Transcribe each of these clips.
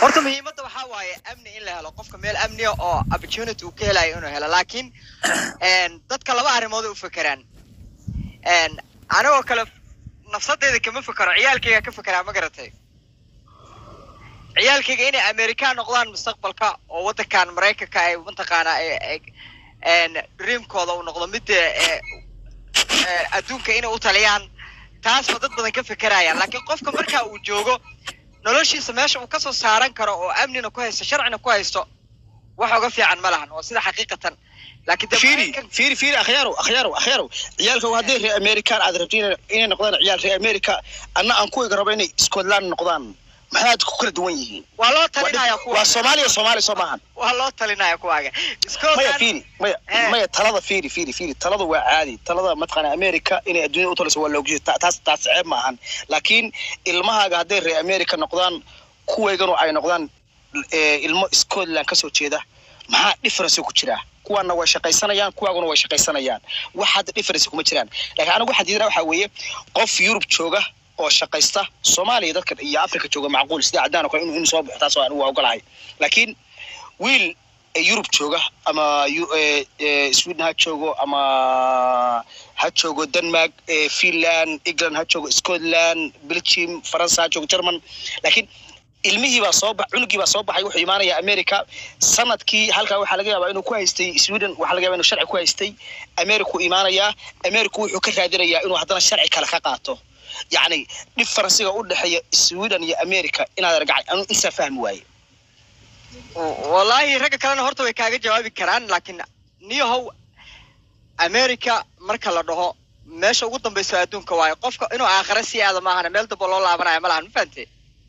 horta muhiimadda waxaa waaye amni in la helo qofka meel amniya oo opportunity uu ka helayo inuu helo laakiin een, dadka laba arrimood u fekeraan Een, anigoo kale nafsadeyda kama fekero ciyaalkayga ka fekeraa ma garatay ciyaalkayga inay amerikaan noqdaan mustaqbalka oo waddankan maraykanka ay mataqaanaa ay- ay- een, dreamkooda uu noqdo midda ee, ee, adduunka inay u taliyaan taasba dad badan ka fekerayaan laakiin qofka marka uu joogo noloshiisa meesha uu kasoo saaran karo oo amnina ku haysto sharcina ku haysto wax uga fiican ma lahan waa sida xaqiiqatan laakiin dee fiiri Maraykan- fiiri fiiri akhyaaro akhyaaro akhyaaro ciyaalka hadday reer american aad rabto inay inay noqdaan ciyaal reer america anna aan kuwiga rabo inay scotland noqdaan maxaad ku kala duwan yihiin waa loo Waa talinaya dhib- waa kuwa soomaaliya soomaaliya soo maahan waa loo talinaya kuwaaga maya Scotland fiiri maya Eh. maya talada fiiri fiiri fiiri talada waa caadi talada mataqaana america inay adduunyada u taliso waa loogshay taas taas ceeb ma ahan laakiin ilmahaaga hadday reer america noqdaan kuwayganu ay noqdaan eh, ilmo scotland kasoo jeeda maxaa difference ku jira kuwaana way shaqaysanayaan kuwaaguna way shaqaysanayaan wax hadda difference kuma jiraan laakiin anigu waxaan diidanaa waxaa weeye qof yurub jooga oo shaqaysta soomaaliya dadka iyo africa jooga macquul sida caddaan oo kale inuu inuu soo baxo taas waa ogolahay laakiin wiil yurub jooga ama yu- eh, eh, sweden ha joogo ama ha joogo denmark eh, finland england ha joogo scotland belgium faransa ha joogo german laakiin ilmihii baa soo ba cunugii baa soo baxay wuxuu imaanayaa america sanadkii halkaa waxaa laga yaabaa inuu ku haystay sweden waxaa laga yaabaa inuu sharci ku haystay america uu imaanayaa america wuxuu ka raadinayaa inuu haddana sharci kale ka qaato yacni differencega u dhexeeya sweden iyo america inaad argacay anu insaa fahmi waaye wallaahi ragga kalena horta way kaaga jawaabi karaan laakiin niyahow america marka la dhaho meesha ugu dambaysa adduunka waayo qofka inuu aakhira sii aada maahana meel damba loo laabanaya ma lahan ma fahante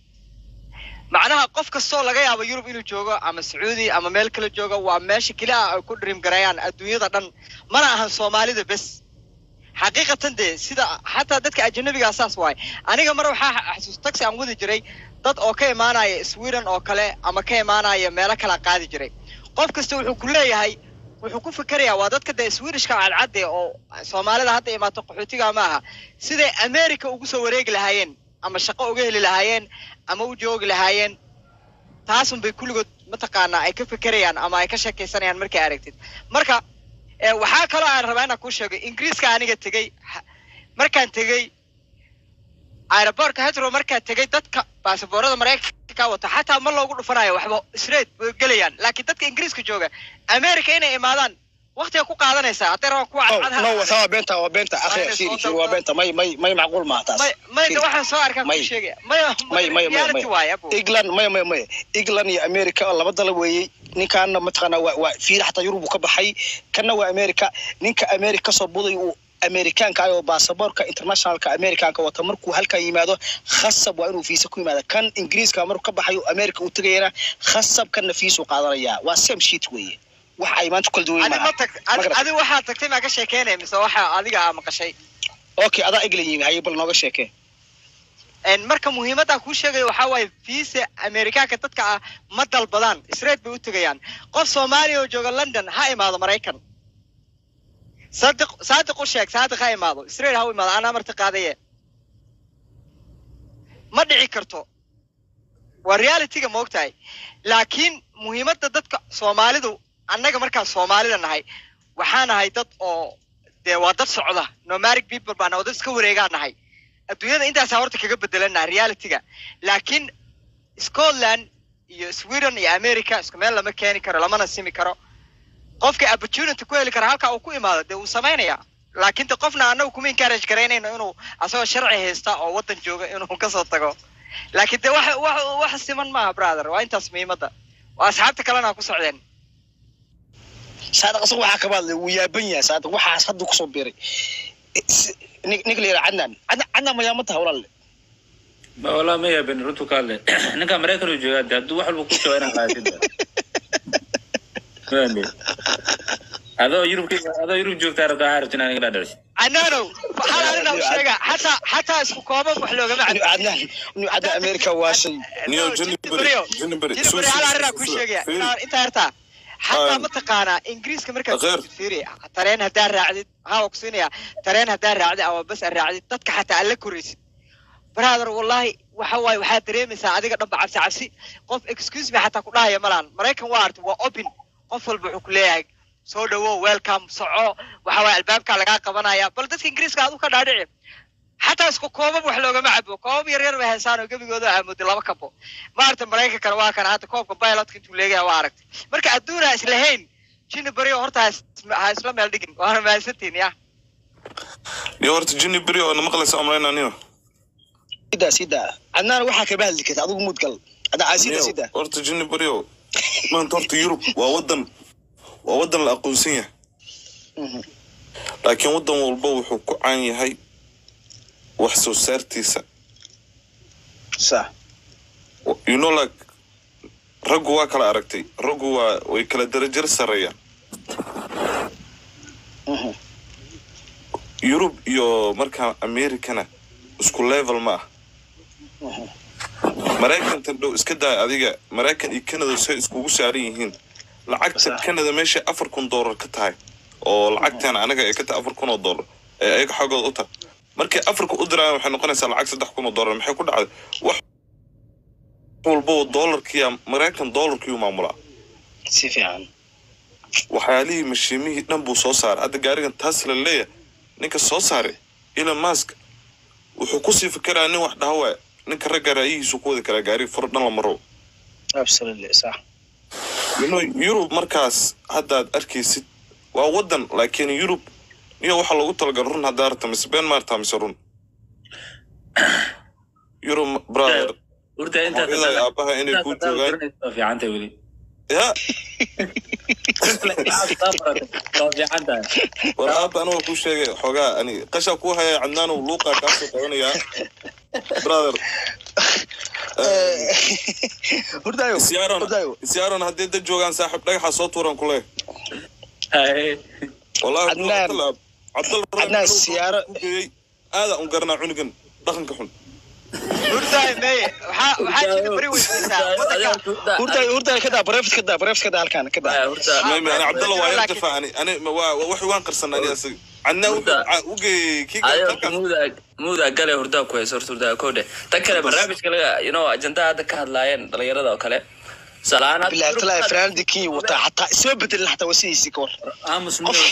macnaha qof kastoo laga yaabo yurub inuu joogo ama sacuudi ama meel kale joogo waa meesha keli ah ay ku dream gareeyaan adduunyada dhan mana ahan soomaalida bes xaqiiqatan dee sida xataa dadka ajanabigaa saas waaye aniga mar waxaa xasuus taxi aan wadi jiray dad oo ka imaanaya sweden oo kale ama ka imaanaya meelo kala qaadi jiray qof kasta wuxuu ku leeyahay wuxuu ku fikerayaa waa dadka dee swedishka cadcadde oo soomaalida hadda imaato qaxootiga ma aha siday america ugu soo wareegi lahaayeen ama shaqo uga heli lahaayeen ama u joogi lahaayeen taasun bay kulligood mataqaanaa ay ka fekerayaan ama ay ka sheekaysanayaan markay aragtid marka eh, waxaa kaloo aan rabaa inaan kuu sheego ingiriiska aniga tegey ha- markaan tegey aeroboortka hetro markaan tegey dadka baasaboorada maraykanka wata xataa ma loogu dhufanayo waxba straight way gelayaan laakiin dadka ingiriiska jooga america inay imaadaan waqtiga ku qaadanaysaa hadday rabaan kuwa no cadcad ha no ahaadeen. waa beenta waa beenta akhi Ayna fiiri soo fiiri waa dalbado. beenta may may may macquul maaha taas may may de Fiiri. waxaan soo arkaa May. kuu sheegaya maya may may may reality may waaye abo england may may may england iyo america oo laba dala weeyey ninkaana mataqaana waa waa fiiri xataa yurub uu ka baxay kana waa america ninka america kasoo buday uu amerikaanka ah oo baasaboorka internationalka amerikaanka wata markuu halkaa yimaado khasab waa inuu fiisa ku yimaada kan ingiriiska markuu ka baxayo america uu tegayana khasab kana fiisuu qaadanayaa waa same sheet weeye wax ay maanta kala duwan adi ma maaha tag Ma adi garatay? adi waxaad tagtay maa ka sheekeynaya mise waxa adiga aa maqashay okay adaa england yimi haye bal nooga sheekee En marka muhiimadda kuu sheegayo waxaa waaye visa amerikaanka dadka ah ma dalbadaan straight bay u tegayaan qof soomaaliya oo jooga london ha imaado maraykan sadiq saadiq u sheeg saadiq ha imaado straight ha u imaado anaa marti qaadaye ma dhici karto waa realityga ma ogtahay laakiin muhiimadda dadka soomaalidu annaga markaan soomaalida nahay waxaa nahay dad oo dee waa dad socda nomadic people baa nahay oo dad iska wareegaa nahay adduunyada intaasaa horta kaga bedelana realityga laakiin scotland iyo sweden iyo america isku meel lama keeni karo lamana simi karo qofka opportunity ku heli kara halka uu ku imaado dee wuu samaynaya laakiin de qofna anagu kuma encourage garaynayno inuu asagoo sharci haysta oo waddan jooga inuu kasoo tago laakiin de wax wax wax siman maaha brother waa intaas muhiimadda waa asxaabta kalena ku socdeen saadiq asaga waxaa kaba hadlay wuu yaaban yahay saadiq waxaas hadda kusoo biiray Si- nin- ninka la yidhaha cadnaan cadnaan cadnaan ma yaamanta hawlaale ma walaa ma yaabin runtu ka hadle ninka maraykan uu joogaa de hadduu wax walba ku jooga inaan qaadid Fahmi? adoo yurub adoo yurub joogtaa rabta waxaa rabta inaan iga dhaadhaliso canaanow waxaan arina u sheegaa xataa xataa isku kooban wax loogama inu cadnaan inu cadnaan america waa shay Niyo, Johnny Berry, Johnny Berry. Johnny Soo- Berry, hal soo- arrinaa kuu soo- sheegaya fiiri. inaa- intaa yartaa xataa Ah. mataqaanaa ingiriiska markaad Akheer. fiiri tareen haddaa raacdid haa waa kusiinaya tareen haddaa raacdid ama bas aad raacdid dadka xataa alla koraysid brother wallahi waxa waaye waxaad dareemaysaa adiga dhanba cabsi cabsi qof excuse me xataa ku dhahaya malahan maraykan waa arti waa open qof walba wuxuu ku leeyahay soo dhawow welcome soco waxa waaye albaabkaa lagaa qabanaya bal dadka ingiriiska aad u ka dhaadhici xataa isku koobab wax loogama cabo koobab yar yar bay haysaan oo gebigooda aamooday laba kabo maaragta maraykankana waa kana hadda koobka pilotka intuu leegaya waa aragtay marka adduun ha islahayn jini beri oo horta ha is- ha isla meel dhigin waana mahadsantiin ya niyo horta jini beri oo na maqlaysa amrayna niyo sida sida cadnaan waxaa kaba hadli karta adigu mudgal cadnaan sida Niyo, sida horta jini beri oo maanta horta yurub waa wadan waa wadan la aqoonsan yahay Mhm. laakiin wadan walba wuxuu ku caan yahay wax soo saartiisa sax you know like raggu waa kala aragtay raggu waa way kala darajar sareeyaan Mhm. yurub iyo markaa americana isku level ma ah Mhm. maraykantan dhow iska daa adiga maraykan iyo canada say iskugu saaran yihiin lacagta Sax. canada meesha afar kun doolar ka tahay oo lacagtan anaga ay ka tahay afar kun oo doolar ee ayaga xoogooda u tahay markay afarka u diraan waxay noqonaysaa lacag saddex kun oo doolar maxay ku dhacday wax walba oo doolarkiya maraykan doolarkiyuu maamulaa si fiican waxyaalihii mashiimihii dhan buu soo saaray hadda gaarigan tasla leeyahay ninka soo saaray elon musk wuxuu kusii fikerayaa nin wax dhaha waaya ninka ragga ra'yihiisu ku wadi karaa gaariga furo dhan la maro absolutely sax you know, yurub markaas haddaad arkaysid waa wadan laakiin yurub niyo waxaa loogu talagal run haddaa arta mise been maartaa mise run yurub brother urta intaad hooyaday aabaha inay kuu joogaan waa fiicanta weli ya waa fiican tahay war aaba aniga kuu sheegay xoogaa ani qashaa kuu haya cadnaanow luuqaa kaasoo qabanayaa brother hurdaayo isiyaaron hurdaayo isiyaaron haddii dad joogaan saaxiib dhagaxa soo tuuran kule Haye. wallahi Cadnaan. cabdal Cadnaan, siyaaro- aada un garanaa cunugan dhaqanka xun hurdaay meye waxaa waxaa jini beri weydiisaa wadanka hurdaayo hurdaayo kadaa bareeft kadaa bareeft kadaa halkaan kadaa Haye, horta mami ani cabdalla waa yar laakiin- dafaa ani ani ma- waa waa- wax waan qarsan ani asaga cadnaa Hurda. ugeeyey kii ayo halkaas muuda muuda gale hurdaa ku hayso horta hurdaa kowdhe tan kale barnaamijka laga you know ajandaa hadda ka hadlaayeen dhalinyarada oo kale salaan hadda bilahi talaa fanaanadii kenya wataa xataa isma bedelin xataa waa sidiisii ka war aamus muuda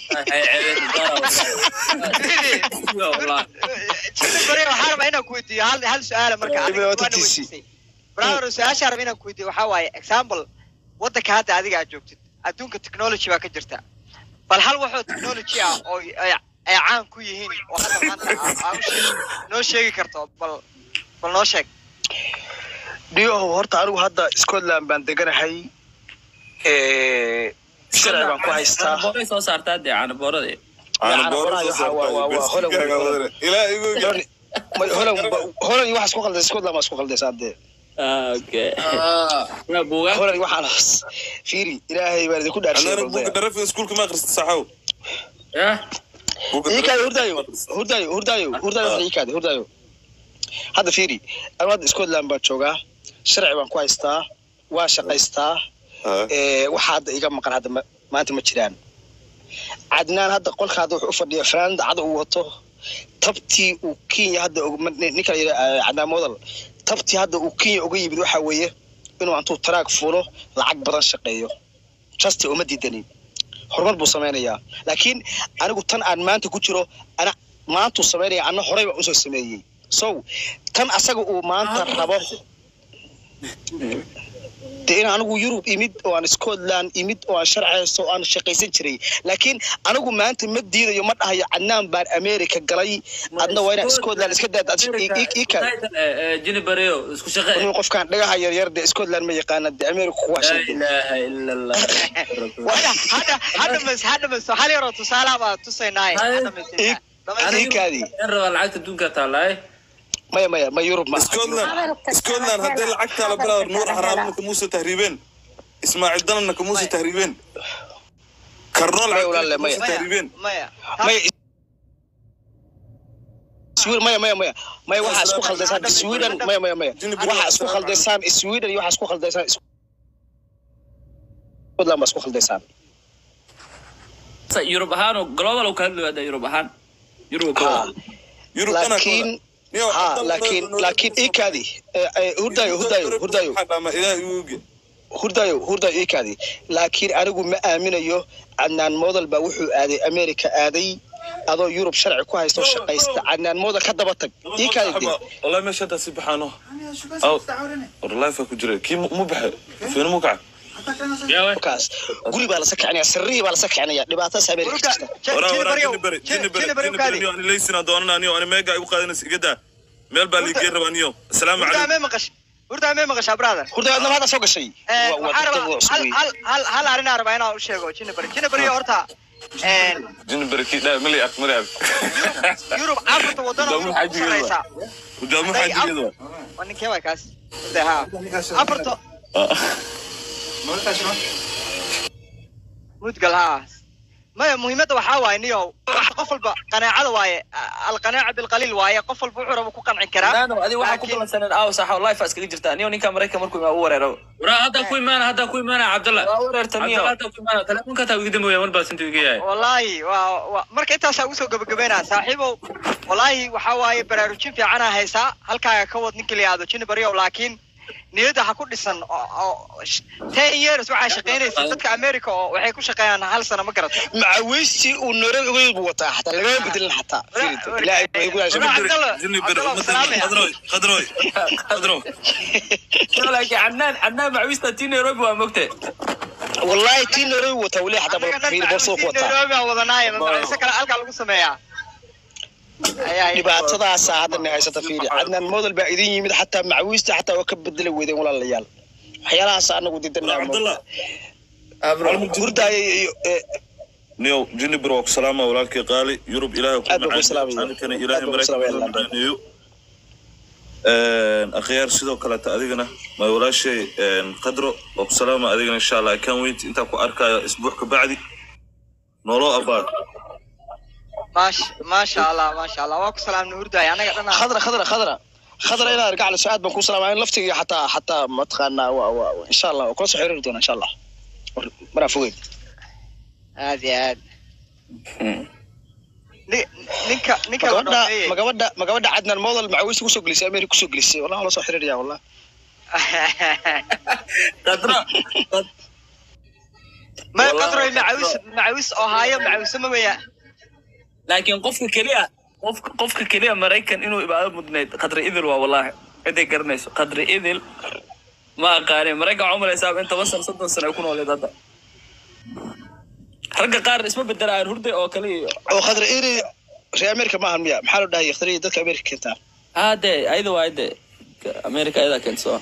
jini beri waxaa rabaa inaan ku weydiiyo hal hal su-aala marka Ee, adiga wata waana TC. weydiisay brother su-aasha raba inaan ku weydiiyo waxaa waaye example wadanka hadda adiga aad joogtid adduunka technology baa ka jirta bal hal waxoo technology ah oo ay ay caan ku yihiin oo hadda maanta aa- aa u sheeg- noo sheegi karto bal bal noo sheeg dhiyohow horta anigu hadda scotland baan deganahay sharci baan ku haystaa booray soo saartaa dee caanaboorada Caana Caana boora boora soo waa- waa- waa- waa saartay, Holland beskigaaga wey. wadane. ilaa igu Holan- ma- holan holan iyo waxaa isku khaldaysa scotland baa isku khaldaysaa dee okay buugaa holan iyo waxaan fiiri ilaahay baan idinku dhaarshay anana buuga dharafin iskuulka ma akrista saxaw yah Buuga iikaadi dharafin- hurdaayo hurdaayo hurdaayo hurdaayo waxna iikaadi hurdaayo hadda fiiri anigu hadda scotland baan joogaa sharci baan ku haystaa waa shaqaystaa Ah, ee, waxa hadda iga maqan hadda ma- maanta ma jiraan cadnaan hadda qolka hadda wuxuu u fadhiya fanaanada cada uu wato tabtii uu kenya hadda og- ma- ninka la yidhaha cadnaan modal tabtii hadda uu kenya uga yimid waxa weeye inuu antuu taraag fuulo lacag badan shaqeeyo justi uma diidanin horumar buu samaynayaa laakiin anigu tan aan maanta ku jiro ana maantuu samaynaya ana horey baan usoo sameeyey so tan asaga uu maanta rabo dee in anigu yurub imid oo aan scotland imid oo aan sharci haysto oo aan shaqaysan jiray laakiin anigu maanta ma diidayo ma dhahayo cadnaan baan america galay adna waa inaan scotland iska daad jini bareo isku shaqe nin qofkaan dhagaha yaryar dee scotland ma yaqaana dee america kuwa laa sheegay ilaaha ila allah hadda hadda hadda mas hadda mas hal yaroo tusaalaha baa tusaynaaye hadda mas Ig- dhamaystir. Ikaadi. in rabaa lacagta adduunka taalaay maya maya ma yurub ma scotland scotland haddii lacagtaa la brother nuur xaraamna kamuusa tahriibeen ismaaciil dalanna kamuusa tahriibeen karnoo Maya, walaale, lacagta maya. kamuusa tahriibeen maya maya Sweden maya maya maya maya waxaa isku khaldaysaan sweden maya maya maya waxaa isku khaldaysaan sweden iyo waxaa isku khaldaysaan scotland baa isku khaldaysaan yurub ahaan oo global uu ka hadlayo hadda yurub ahaan yurub Ha. yurub dhanaa laakiin Niyo, ha Cabdalla laakiin Nolo- laakiin ikaadi hurdayo hurdayo hurdayo Waxaa dhaama ilaah igu oge. hurdayo hurdayo ikaadi laakiin anigu ma aaminayo cadnaan model baa wuxuu aaday america aaday adoo yurub sharci ku haysto shaqaysta cadnaan model ka daba tag ikaadi dee Wallahi meesha hadda si baxaano. Aw, war life ku jira. Kii mu mu baxay. Fiina mu kacay. kaas guri baa lasa kicinaya sirrihii baa lasa kicinaya dhibaatadaas america Ururka, jirta J- Waraa, Jini waraa, Baryow, Jini Bari, Jini- Jini Bari, Jini Baryow Jini Bari, kaadi. niyo, ani leysina doonana, niyo, ani meega igu qaadanaysa, iga daa. Meel baa liigey rabaa, niyo. Asalaamu hurdaa calaykum. mee maqash hurdaa mee maqashaa brother hurdayo adnama hadda soo gashay Eh, Waa- waa waxaan dad rabaa cusub hal weeye. hal hal hal arrinaa rabaa inaan u sheego Jini Bari Jini Bari horta een, Jini Bari, kii dhaa, mali ark, mali ark. Yurub afarta waddan oo Dawlad Yurub ku xajigeeda. sarreysa Hujaamu Hadday xaajigeeda. af- waa ninkee waay kaas Hurdaa, haa. afarta Ah. mudgal haa maya muhiimadda waxaa waaye niyow horta qof walba qanaacada waaye alqanaaca bilqaliil waaye qof walba wuxuu raba ku qanci karaa naano adi waxaa ku laakiin- balansaneen aaw saxa life iskaga jirtaa niyo ninka maraykan markuu imaa u wareero waraa hadda ku imaana hadda ku imaana cabdalla waa wareerta niyo cabdalla hadda ku imaana telefonka taa iga dambeeya mar baa sintu iga yahay wallaahi waa waa marka intaasaa ugu soo gabagabeynaa saaxiibow wallaahi waxaa waaye baraarujin fiicanaa haysaa halkaaga ka wad ninka la yihahdo jini baryow laakiin niyadda ha ku dhisan oo oo sh- ten years waxaa shaqaynaysa dadka america oo waxay ku shaqeeyaan hal sano ma garata macawiistii uu nairobi buu wataa xataa lagama bedelin xataa Fiiri, ilaahay baa igu yaashay. Walaal, Cabdalla, Jini Bari, Cabdalla, ummadda- salaamaya. Khadroy, Khadroy, Khadroy. laakiin cadnaan cadnaan macwiista tii nairobi waa mogte wallahi tii nairobi buu wataa weli xataa Annaga dhan fiiri, borsoo ku macluumiin wataa Nairobi aan wadanaaye mamacise kale halkaa lagu sameeyaa ayaa dhibaatadaasaa hadda na haysata fiiri cadnaan model baa idin yimid xataa macawiista xataa waa ka bedeli weydeen walaalayaal waxyaalahaas anagu didanaa Cabdalla, hurdaaya iyo eh, niyo, Jini Bari waa ku salaama, walaalkay qaali. Yurub ilaahay ku Aad baan ku macaan. salaamaya. Anikana Aad ilaahay baan ku maraykan salaamaya, ku London. macaaneeyo. Een, akhyaar sidoo kaleeta adigana ma walaashay een, khadro waa ku salaama adigana insha allah I can't wait intaan ku arkayo isbuuc ka bacdi nooloo abaad maasha maasha allah maasha allah waa ku salaamna hurdaaya anaga dhan khadra khadra khadra khadra inaa argacliso aad baan ku salaamaya in laftiga xataa xataa mataqaanaa waa waa insha allah waa kula soo xiriiri doona insha allah War- maraa fogeyn aad iyo aad Ni- ninka ninka la magabadha dhoofeeyey magabadha magabadha cadnaan model macawiista kusoo gelisay america kusoo gelisay wallahi waa la soo xiriiraya wallah qadra ma Wallahi, qadroy macawis macawis oo haayo macawise ma weya laakiin qofka keliya qofka qofka keliya maraykan inuu ibaado mudnayd qadri idil waa wallaahi ciday garanayso qadri idil ma aqaanin maraykan waxaa umalaysaa in toban sano soddon sano ay ku nooleed hadda ragga qaar isma bedelaan hurday oo kale iyo oo khadra iri reer america maahan miya maxaa loo dhahay khadra dadka america keentaa haa dee ayada waa de america ayadaa keento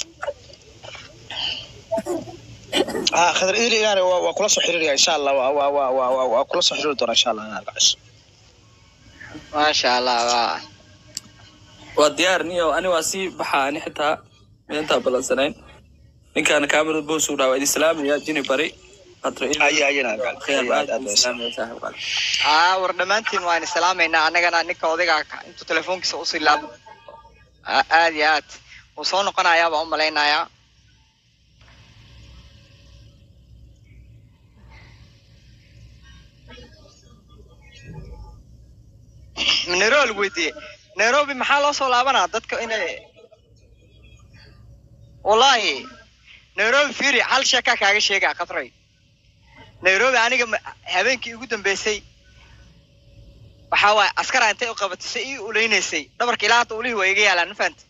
ha khadra iri inaana waa waa kula soo xiriiraya insha allah waa waa waa waa waa waa kula soo xiriiri doona insha allah inaa argacliso maasha allah waa waa diyaar niyo ani waa sii baxaa ani xitaa midantaa balansanayn ninkaana kaamirad boos u dhawa idin salaamaya jini bari qadri idil aya ayana argacliso aad aad aad aa war dhammaantiin waan islaamaynaa annagana ninka odayga ka- intuu telefoonkiisa usii laabo Aa- aad iyo aad wuu soo noqonayaa baan u malaynayaa nairobi lagu weydiiyey nairobi maxaa loo soo laabanaa dadka inay wallahi nairobi fiiri hal sheekaa kaaga sheegaa khadray nairobi aniga ma- habeenkii ugu dambeysay waxaa waaye askara intay u qabatisay ii uleynaysay dhabarka ilaa hadda ulihii waa iga yaalaan ma fahanta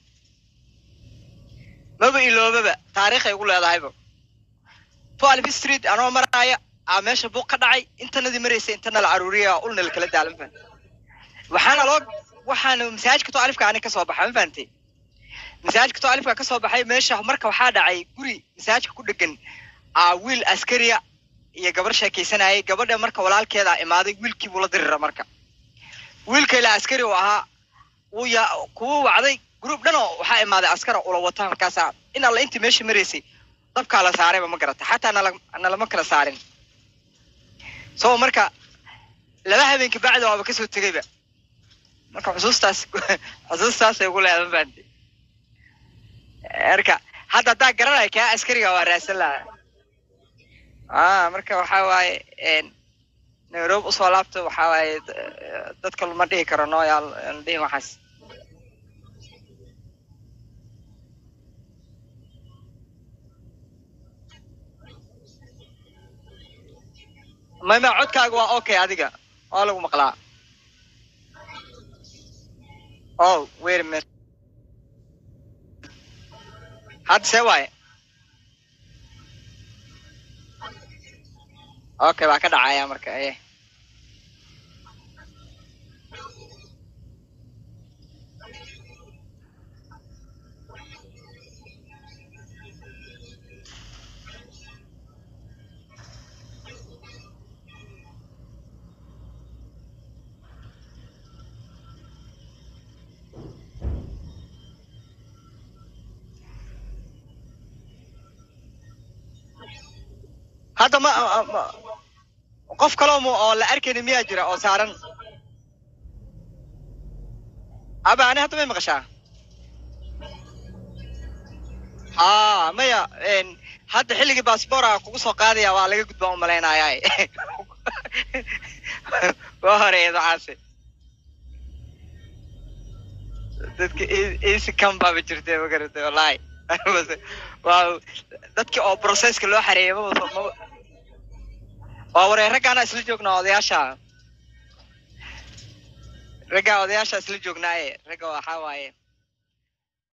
maba iloobaba taariikhay ugu leedahayba twelve street anoo maraaya aa meesha buuq ka dhacay intanadii maraysay intana la caruuriya ulna la kala daala ma fahanta waxaana loo waxaana masaajidka to alifka ani kasoo baxa ma fahantay masaajidka to alifka kasoo baxay meesha marka waxaa dhacay guri masaajidka ku dhegan aa wiil askariya iyo gabar sheekaysanayay gabadha marka walaalkeeda imaaday wiilkii buu la dirira marka wiilka ilaa askari uu ahaa wuu ya kuwu wacday gruub dhan oo waxaa imaaday askara ula wata markaasaa in alla intii meesha maraysay dabkaa la saarayba ma garata xataa nala nalama kala saarin so marka laba habeenka bacda waaba kasoo tegayba marka xusuustaas xusuustaasay ugu leedahay mafahanti marka hadda haddaa garanaya kaa askariga waa raadsan lahaa ah marka waxaa waaye een, nairobi usoo laabta waxaa waaye d- dadka lama dhihi karo no yaa la dhihin waxaas maya codkaaga waa okay adiga waa lagu maqlaa oh wait a minute hadda see waaye okay waa ka dhacaya marka eh hadda ma ma- qof kaloo mu oo la arkayni miyaa jira oo saaran aba ani hadda may maqashaa ha maya n hadda xilligii baasboora kugu soo qaadaya waa laga gudbaan u malaynayaa waa horeeya waxaase dadka easy cam baaba jirtay magaratay wallahi waa dadki oo processka loo xareeyay maba maba waa waree raggaana isla joognaa odayaasha raggaa odayaasha isla joognaaye ragga waxaa waaye